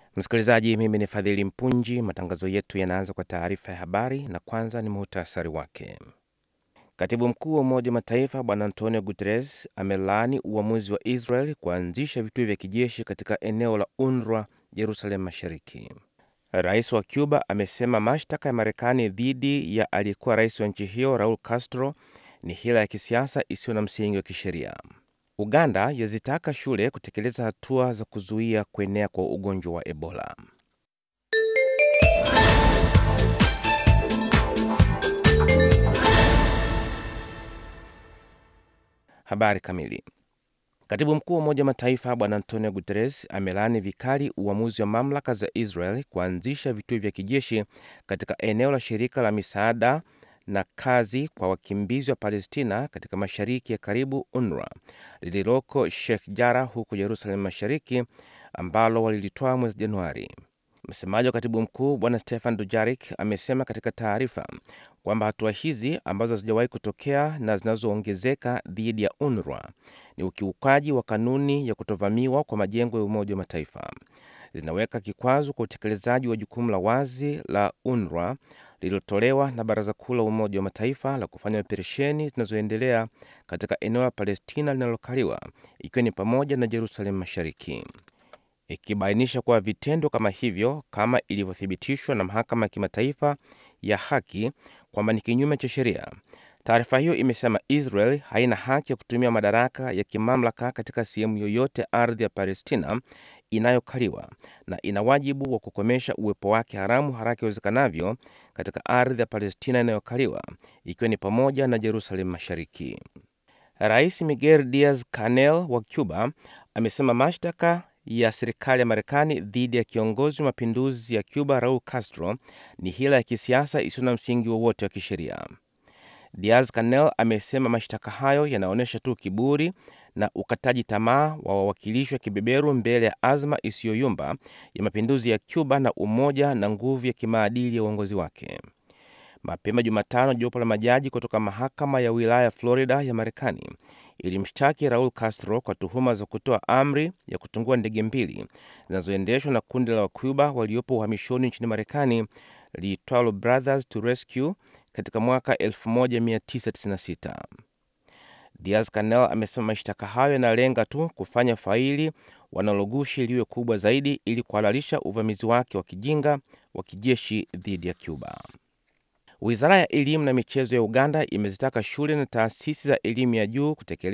Msikilizaji, mimi ni Fadhili Mpunji. Matangazo yetu yanaanza kwa taarifa ya habari, na kwanza ni muhtasari wake. Katibu mkuu wa Umoja wa Mataifa Bwana Antonio Guterres amelaani uamuzi wa Israel kuanzisha vituo vya kijeshi katika eneo la UNRWA Jerusalem Mashariki. Rais wa Cuba amesema mashtaka ya Marekani dhidi ya aliyekuwa rais wa nchi hiyo Raul Castro ni hila ya kisiasa isiyo na msingi wa kisheria. Uganda yazitaka shule kutekeleza hatua za kuzuia kuenea kwa ugonjwa wa Ebola. Habari kamili. Katibu mkuu wa Umoja wa Mataifa Bwana Antonio Guterres amelaani vikali uamuzi wa mamlaka za Israel kuanzisha vituo vya kijeshi katika eneo la shirika la misaada na kazi kwa wakimbizi wa Palestina katika mashariki ya karibu UNRWA lililoko Sheikh Jarrah huko Jerusalem Mashariki, ambalo walilitoa mwezi Januari. Msemaji wa katibu mkuu Bwana Stefan Dujarik amesema katika taarifa kwamba hatua hizi ambazo hazijawahi kutokea na zinazoongezeka dhidi ya UNRWA ni ukiukaji wa kanuni ya kutovamiwa kwa majengo ya Umoja wa Mataifa, zinaweka kikwazo kwa utekelezaji wa jukumu la wazi la UNRWA lililotolewa na Baraza Kuu la Umoja wa Mataifa la kufanya operesheni zinazoendelea katika eneo la Palestina linalokaliwa ikiwa ni pamoja na Jerusalem Mashariki, ikibainisha kuwa vitendo kama hivyo, kama ilivyothibitishwa na Mahakama ya Kimataifa ya Haki kwamba ni kinyume cha sheria. Taarifa hiyo imesema Israel haina haki ya kutumia madaraka ya kimamlaka katika sehemu yoyote ardhi ya Palestina inayokaliwa na ina wajibu wa kukomesha uwepo wake haramu haraka iwezekanavyo katika ardhi ya Palestina inayokaliwa ikiwa ni pamoja na Jerusalem Mashariki. Rais Miguel Diaz Canel wa Cuba amesema mashtaka ya serikali ya Marekani dhidi ya kiongozi wa mapinduzi ya Cuba Raul Castro ni hila ya kisiasa isiyo na msingi wowote wa kisheria. Diaz Canel amesema mashtaka hayo yanaonyesha tu kiburi na ukataji tamaa wa wawakilishi wa kibeberu mbele ya azma isiyoyumba ya mapinduzi ya Cuba na umoja na nguvu ya kimaadili ya uongozi wake. Mapema Jumatano, jopo la majaji kutoka mahakama ya wilaya ya Florida ya Marekani ilimshtaki Raul Castro kwa tuhuma za kutoa amri ya kutungua ndege mbili zinazoendeshwa na kundi la Wacuba waliopo uhamishoni nchini Marekani liitwalo Brothers to Rescue katika mwaka 1996. Diaz Canel amesema mashtaka hayo yanalenga tu kufanya faili wanalogushi liwe kubwa zaidi ili kuhalalisha uvamizi wake wa kijinga wa kijeshi dhidi ya Cuba. Wizara ya elimu na michezo ya Uganda imezitaka shule na taasisi za elimu ya juu kutekeleza